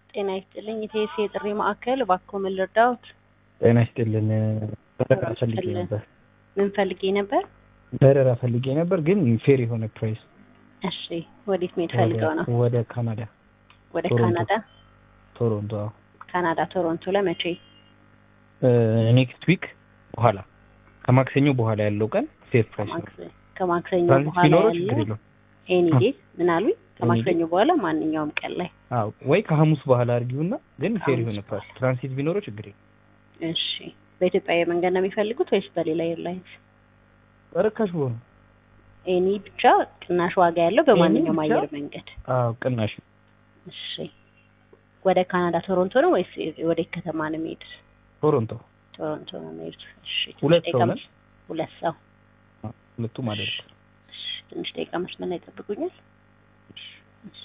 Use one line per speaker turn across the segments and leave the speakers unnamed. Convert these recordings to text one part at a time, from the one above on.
ጤና ይስጥልኝ። ኢቴስ የጥሪ ማዕከል እባክዎ ምን ልርዳዎት?
ጤና ይስጥልን። በረራ ፈልጌ ነበር።
ምን ፈልጌ ነበር?
በረራ ፈልጌ ነበር ግን ፌር የሆነ ፕራይስ።
እሺ፣ ወዴት መሄድ ፈልገው ነው?
ወደ ካናዳ
ወደ
ቶሮንቶ።
ካናዳ።
ቶሮንቶ።
ካናዳ ቶሮንቶ ለመቼ?
ኔክስት ዊክ በኋላ ከማክሰኞ በኋላ ያለው ቀን ፌር ፕራይስ ነው።
ከማክሰ- ከማክሰኞ
ትራንዚት
በኋላ
ቢኖረው ችግር
ያለው
የለውም።
ኤኒ
አ-
ዴይ ምን አሉኝ? ከማክሰኞ በኋላ ማንኛውም ቀን ላይ።
አዎ ወይ ከሐሙስ በኋላ አድርጊውና ግን ፌር
ከሐሙስ
የሆነ ፕራይስ ትራንሲት ቢኖረው ችግር የለም።
እሺ፣ በኢትዮጵያ አየር መንገድ ነው የሚፈልጉት ወይስ በሌላ ኤርላይንስ?
በርካሽ በሆነ
ኤኒ ብቻ ቅናሽ ዋጋ ያለው በማንኛውም
ብቻ?
አየር መንገድ።
አዎ ቅናሽ
እሺ፣ ወደ ካናዳ ቶሮንቶ ነው ወይስ ወደ ከተማ ነው የሚሄድ?
ቶሮንቶ
ቶሮንቶ ነው የሚሄዱት። እሺ፣ ትንሽ
ሁለት
ደቂቃ
ሰው ነን።
መስ- ሁለት ሰው።
ሁለቱ ማለት ነው።
እሺ፣ ትንሽ ደቂቃ መስመር ላይ ይጠብቁኛል። እሺ።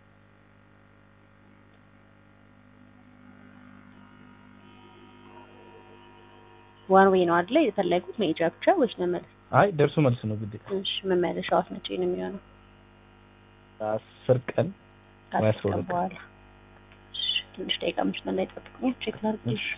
ዋን ዌይ ነው አይደለ የፈለጉት መሄጃ ብቻ ወይስ መመለስ?
አይ ደርሶ መልስ ነው ግዴታ።
እሺ፣ መመለሻዎት መቼ ነው የሚሆነው?
አስር ቀን ወይ
ከአስር
አስራ
ቀን
ሁለት ቀን።
በኋላ። እሺ፣ ትንሽ ደቂቃ መስመር ላይ ይጠብቁኛል። ቼክ ላድርግ።
እሺ።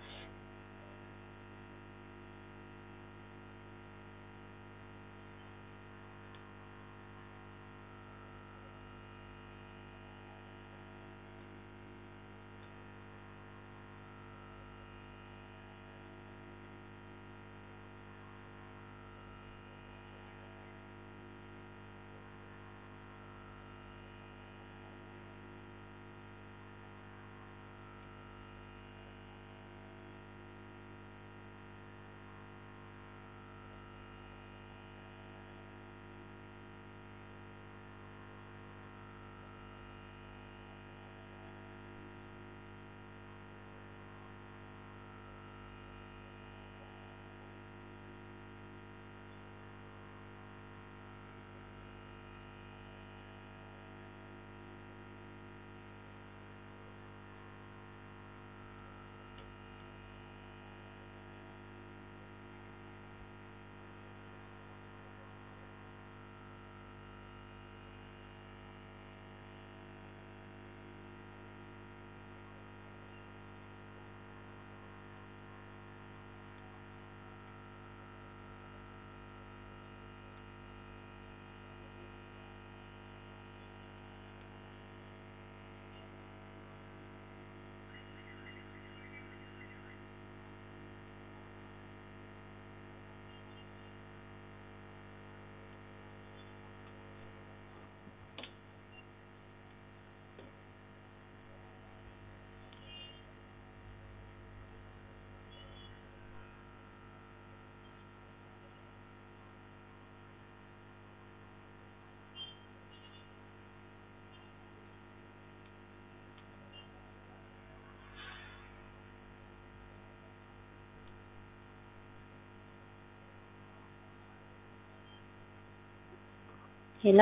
ሄሎ፣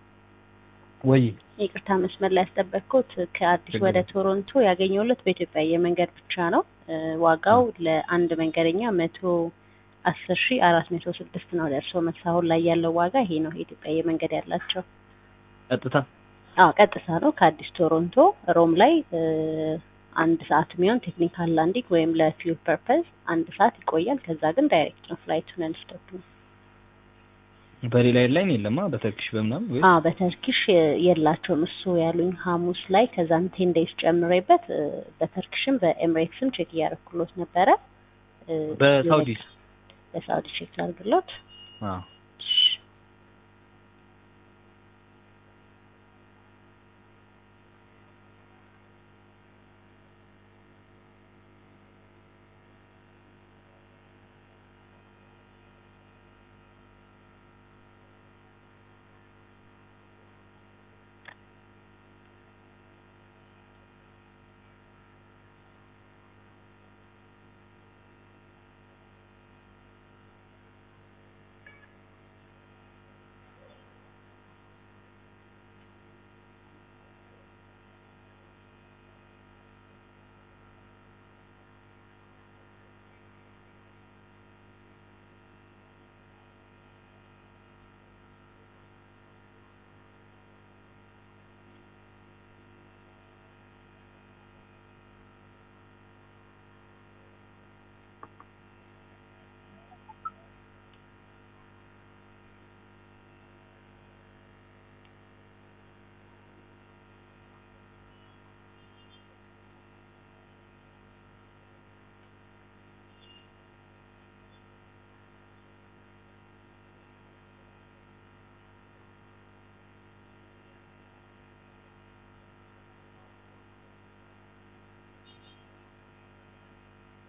ወይ
ይቅርታ መስመር ላይ ያስጠበቅኩት ከአዲስ
ችግር
ወደ
የለም።
ቶሮንቶ ያገኘሁለት በኢትዮጵያ አየር መንገድ ብቻ ነው። እ፣ ዋጋው ለአንድ መንገደኛ መቶ አስር ሺ አራት መቶ ስድስት ነው። ደርሶ መልስ አሁን ላይ ያለው ዋጋ ይሄ ነው። የኢትዮጵያ አየር መንገድ ያላቸው
ቀጥታ
አዎ ቀጥታ ነው ከአዲስ ቶሮንቶ ሮም ላይ እ፣ አንድ ሰዓት የሚሆን ቴክኒካል ላንዲንግ ወይም ለፊውል ፐርፐዝ አንድ ሰዓት ይቆያል። ከዛ ግን ዳይሬክት ነው ፍላይቱ ነን ስቶፕ ነው።
በሌላ ኤርላይን የለማ በተርኪሽ በምናምን ወይ
አዎ በተርኪሽ የ- የላቸውም እሱ ያሉኝ ሐሙስ ላይ ከዛም ቴን ዴይስ ጨምሬበት እ፣ በተርኪሽም በኤምሬትስም ቼክ እያደረኩሎት ነበረ። እ፣
በሳውዲስ
በሳውዲ ቼክ ላድርግሎት።
አዎ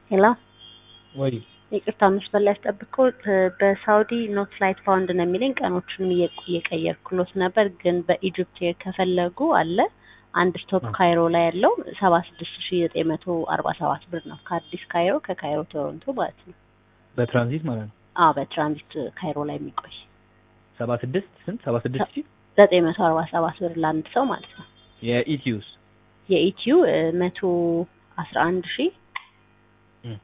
ሄሎ
ወይ
ይቅርታ መስመር ላይ ያስጠብቅኩት በሳውዲ ኖት ፍላይት ፋውንድ ነው የሚለኝ ቀኖቹንም እየ- እየቀየርኩሎት ነበር ግን በኢጅፕት ኤር ከፈለጉ አለ አንድ ስቶፕ
አ።
ካይሮ ላይ ያለው ሰባ ስድስት ሺ ዘጠኝ መቶ አርባ ሰባት ብር ነው ከአዲስ ካይሮ ከካይሮ ቶሮንቶ ማለት ነው
በትራንዚት ማለት ነው
አዎ በትራንዚት ካይሮ ላይ የሚቆይ
ሰባ ስድስት ስንት ሰባ ስድስት ሺህ
ዘጠኝ መቶ አርባ ሰባት ብር ለአንድ ሰው ማለት ነው
የኢቲዩስ
የኢትዩ መቶ አስራ አንድ ሺ
እም።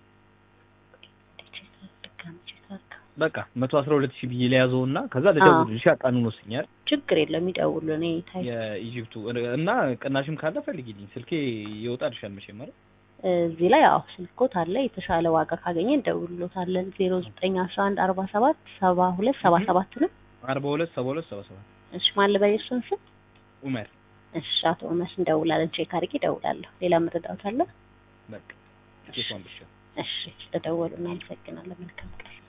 ድጋሚ ቼክ አድርገው።
በቃ መቶ አስራ ሁለት ሺህ ብዬ ለያዘው እና ከዛ ልደውልልሽ ቀኑን ወስኛል
ችግር የለም ይደውሉ እኔ ታይ
የኢጂፕቱ እና ቅናሽም ካለ ፈልጊልኝ ስልኬ ይወጣልሻል መቼም አይደል
እዚህ ላይ አዎ ስልኮት አለ የተሻለ ዋጋ ካገኘ እንደውልሎታለን ዜሮ ዘጠኝ አስራ አንድ አርባ ሰባት ሰባ ሁለት ሰባ ሰባት ነው
አርባ ሁለት ሰባ ሁለት ሰባ ሰባት
እሺ ማን ልበል የእሱን ስም
ኡመር
እሺ አቶ መስ እንደውላለን ቼክ አድርጌ እደውላለሁ ሌላ መረዳት አለ
በቃ ኬሷን ብቻ
እሺ ስለደወሉ እናመሰግናለን መልካም ቀን